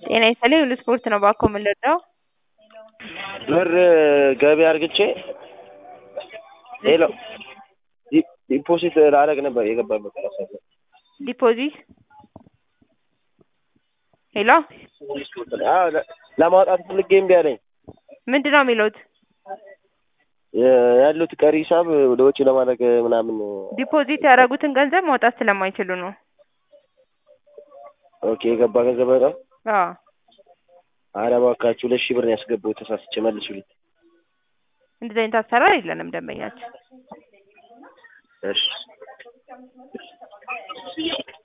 ጤና ይስጥልኝ ሁሉ ስፖርት ነው እባክዎ ምን ልርዳዎ? ብር ገቢ አርግቼ ሄሎ ዲ- ዲፖዚት ላደርግ ነበር የገባበት አላሳየም። ዲፖዚት ሄሎ አዎ ለ- ለማውጣት ፈልጌ እምቢ አለኝ። ምንድን ነው የሚሉት? የ- ያሉት ቀሪ ሂሳብ ወደ ውጭ ለማድረግ ምናምን ዲፖዚት ያደረጉትን ገንዘብ ማውጣት ስለማይችሉ ነው። ኦኬ የገባ ገንዘብ በጣም አዎ ኧረ እባካችሁ ሁለት ሺህ ብር ነው ያስገባሁት ተሳስቼ መልሱልኝ። እንደዚህ አይነት አሰራር የለንም ደንበኛችን። እሺ